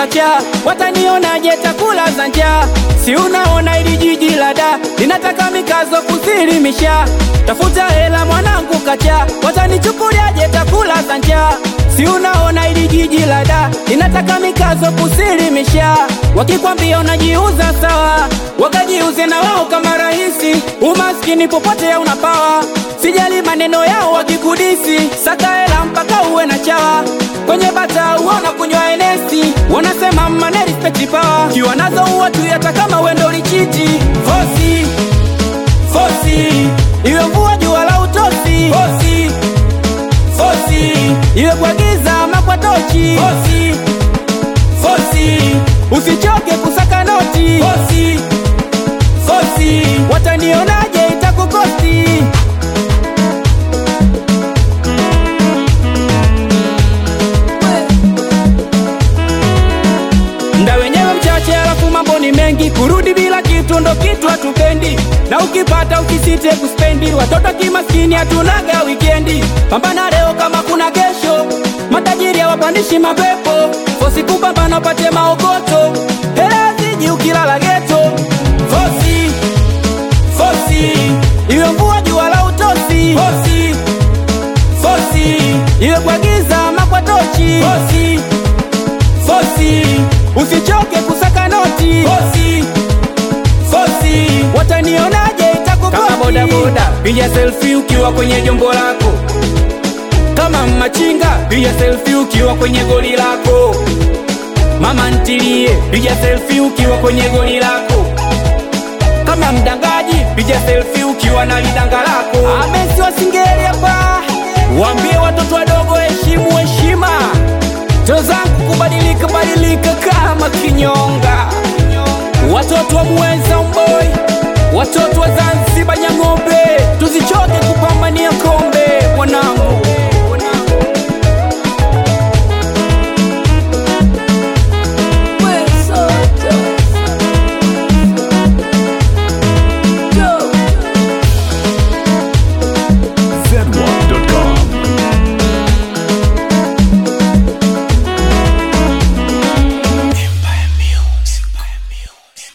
kacha, watanionaje takula za njaa? Si unaona ili jiji la da linataka mikazo kusilimisha, tafuta hela mwanangu kacha, watanichukuliaje takula za njaa? Si unaona ili jiji la da linataka mikazo kusilimisha, wakikwambia unajiuza sawa, wakajiuze na wao kama rahisi. Umaskini popote ya unapawa, sijali maneno yao wakikudisi, saka hela mpaka uwe na chawa kwenye bata uona kunywa enesi, wanasema mane respect power, kiwa nazo uwa tu hata kama wendo lichiti fosi fosi, iwe mvua jua la utosi fosi fosi, iwe kwa giza ama kwa tochi fosi fosi, usichoke kusaka noti fosi fosi, watanionaje itakukosti Mda wenyewe mchache, alafu mambo ni mengi. Kurudi bila kitu ndo kitu hatupendi, na ukipata ukisite kuspendi. Watoto kimaskini hatunaga wikendi, pambana leo kama kuna kesho. Matajiri hawapandishi mapepo, fosi kupambana upate maokoto. Hela ziji ukilala geto, fosi fosi, iwe mvua jua la utosi, fosi fosi, iwe kwa giza ama kwa tochi, fosi fosi, usichoke kusaka noti fosi fosi, watanionaje itakukosi kama bodaboda, piga selfie ukiwa kwenye jombo lako, kama machinga, piga selfie ukiwa kwenye goli lako, mama ntilie, piga selfie ukiwa kwenye goli lako, kama mdangaji, piga selfie ukiwa na lidanga lako. Amesi wasingeli hapa, waambie watoto wadogo heshimu heshima Ndoto zangu kubadilika badilika kama kinyonga, watoto wa Muheza Mboi, watoto wa Zanzibar Nyang'ombe